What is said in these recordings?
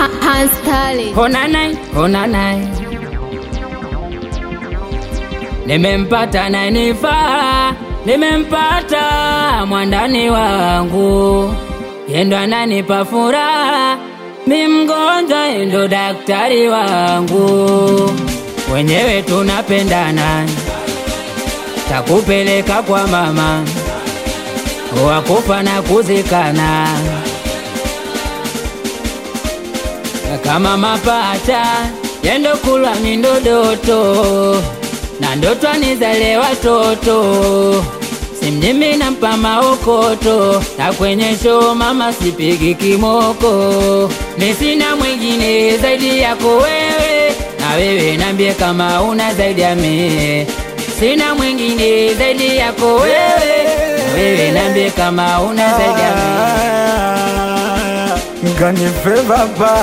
Hans Tali. Hona nai, hona nai. Nimempata nanifaa, nimempata mwandani wangu, yendo ananipa furaha, mi mgonjwa yendo daktari wangu, wenyewe tunapendana, takupeleka kwa mama, wakufa na kuzikana kama mapacha yendo kulwa mindodoto na ndoto anizale watoto simjimi nampa maokoto na kwenye show mama sipigi kimoko nisina mwingine zaidi yako wewe na wewe nambie kama una zaidi ya mie sina mwingine zaidi yako wewe na wewe nambie kama una zaidi ya mie Nganife baba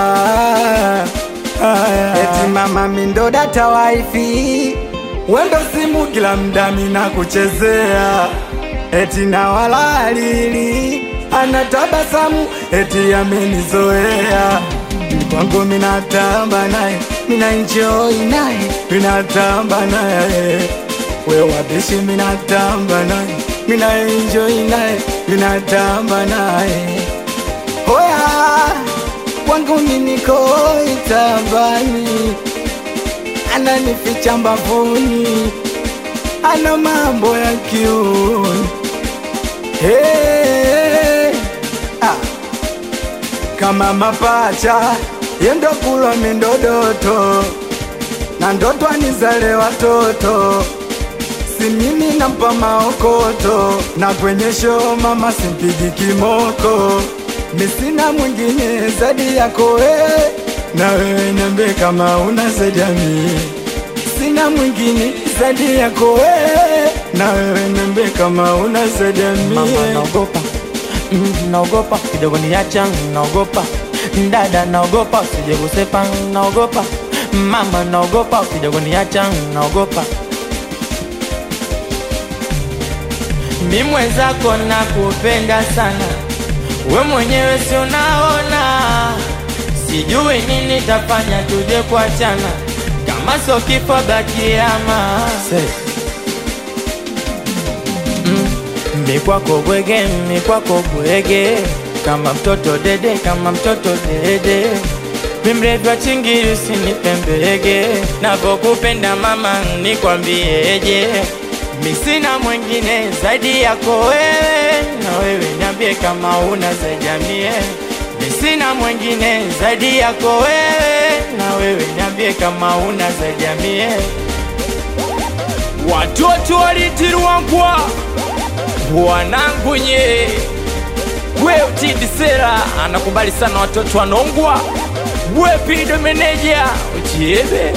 Eti mama mindo data wifi Wendo simu kila mda mina kuchezea Eti na walalili Anatabasamu eti amenizoea Kwangu minatamba naye Mina enjoy naye Minatamba naye We wabishi minatamba naye Mina enjoy naye Minatamba naye Hoya kwangu niniko itabani, ananificha mbavuni, ana mambo ya kiuni hey, ah. Kama mapacha yendo kulwa mindodoto na ndoto anizale watoto si mimi nampa maokoto na kwenye show mama simpigi kimoko misina mwingine zaidi yako wewe, na wewe niambie kama una zaidi ya mimi. Sina mwingine zaidi yako wewe, na wewe niambie kama una zaidi ya Mama mimi. naogopa, mm, naogopa kidogo niacha, naogopa dada, naogopa usije kusepa, naogopa mama, naogopa kidogo niacha, naogopa mi mwenzako nakupenda sana, we mwenyewe si unaona, sijui nini tafanya tuje kuachana, kama sio kifo bakiama mi kwako bwege, mi kwako bwege, kama mtoto dede, kama mtoto dede, mi mrefu wa chingiri usinipembege, navokupenda mama nikwambieje, mi sina mwingine zaidi yako wewe, na wewe niambie kama una zaidi ya mie, mi sina mwingine zaidi yako wewe, na wewe niambie kama una zaidi ya mie. Watoto walitirwa ngwa wanangu nye we utidi sera anakubali sana watoto wanongwa we pido meneja uchiebe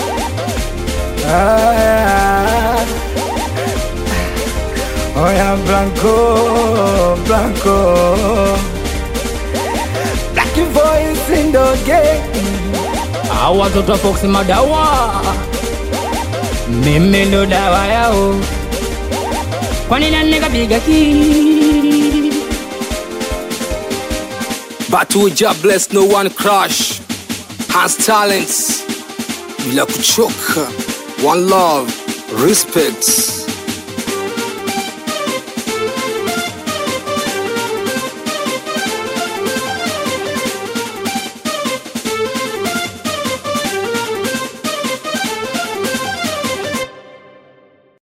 Ah, Oya Blanco, Blanco Black voice in the game Hao watoto wa Fox madawa, mimi ndo dawa yao. Kwani nani kapiga ki? But we just bless no one crush has talents bila kuchoka one love respect